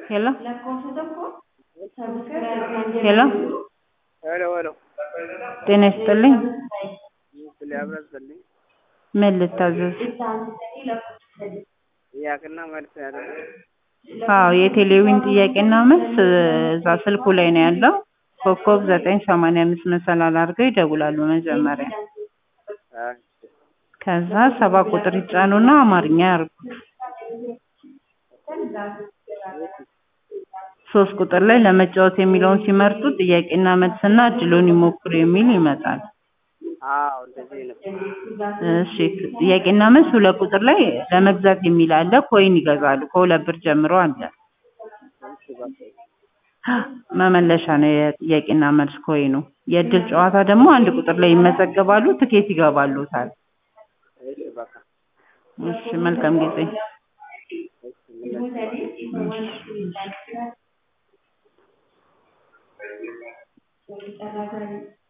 Hello? ሄሎ ሄሎ ሄሎ ጤና ይስጥልኝ። ስለ አብረስልኝ ምን ልታዘዝ? ጥያቄና መልስ ያለ አዎ የቴሌቪዥን ጥያቄና መልስ እዛ ስልኩ ላይ ነው ያለው። ኮከብ ዘጠኝ ሰማንያ አምስት መሰላል አድርገው ይደውላሉ መጀመሪያ። ከዛ ሰባ ቁጥር ይጫኑና አማርኛ ያርጉት። ሶስት ቁጥር ላይ ለመጫወት የሚለውን ሲመርጡ ጥያቄና መልስና እድሉን ይሞክሩ የሚል ይመጣል። አዎ እንደዚህ ነው። እሺ ጥያቄና መልስ ሁለት ቁጥር ላይ ለመግዛት የሚል አለ። ኮይን ይገዛሉ። ከሁለት ብር ጀምሮ አለ። እሺ በቃ መመለሻ ነው የጥያቄና መልስ ኮይኑ። የእድል ጨዋታ ደግሞ አንድ ቁጥር ላይ ይመዘገባሉ። ትኬት ይገባሉታል። እሺ በቃ እሺ መልካም ጊዜ። እሺ ምን